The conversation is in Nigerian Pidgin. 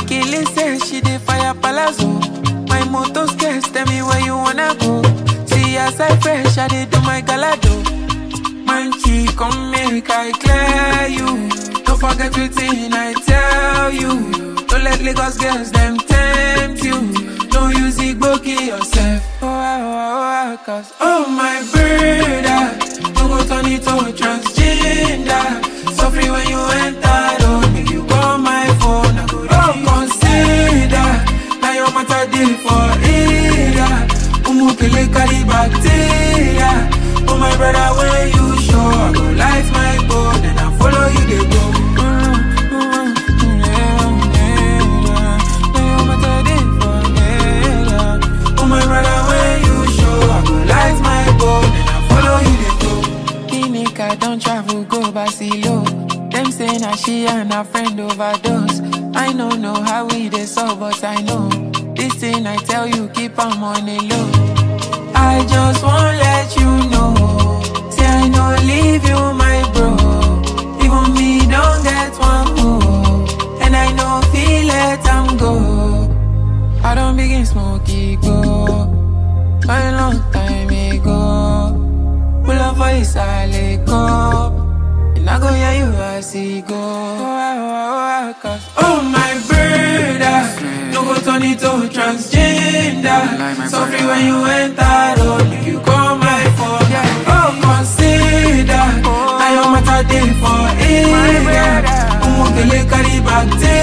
Akili says she dey fire palazzo. My motor scarce, tell me where you wanna go. See as I fresh, I dey do my galado. Monkey, come make I clear you. Don't forget everything I tell you. Don't let Lagos girls them tempt you. Don't use it, go kill yourself. Oh, ah, oh, ah, oh, ah, cause oh my brother, don't go turn it to transgender. So free when you enter, don't make you call my phone. I go oh, consider. Now your matter dey for area. Umukele carry bacteria. Oh my brother, when you show, I go light my boat and I follow you dey go. Mm, mm, mm, yeah, yeah, yeah. Now your matter dey for area. Oh my brother, when you show, I go light my boat and I follow you dey go. Kinika don travel go Barcelona. Them say na she and her friend overdose. I no know how we dey solve, but I know this thing I tell you keep am on the low. I just wanna let you know, say I no leave you, my bro. Even me don't get one more, and I know feel let am go. I don't begin smoky go, a long time ago. Pull up for his go. And I go hear you as he go. Oh, oh, oh, oh, cause oh my brother, no go turn it to transgender. So free when you enter, oh, make you call my phone. Oh, consider, now your matter day for area. Umukele carry bacteria.